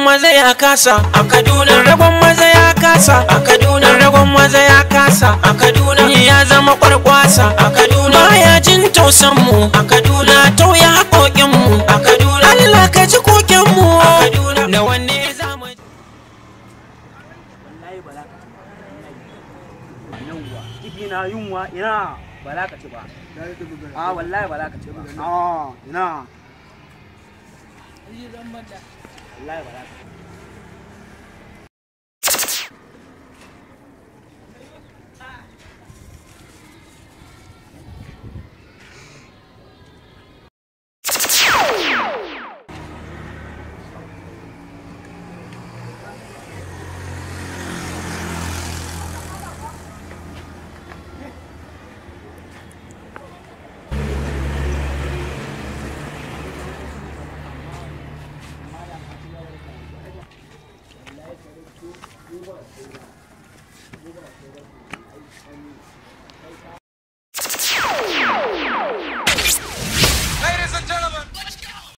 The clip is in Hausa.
maza ya kasa a kaduna ragon maza ya kasa a kaduna ragon maza ya kasa a kaduna ya zama kwarkwasa a kaduna baya jin tausan mu a kaduna tauya haƙoƙin mu a kaduna Allah ka ji koken mu a kaduna da wanne za mu wallahi ba za ka ci ba yawwa ciki na yunwa ina ba za ka ci ba a wallahi ba za ka ci ba a ina wallahi ba za ka ci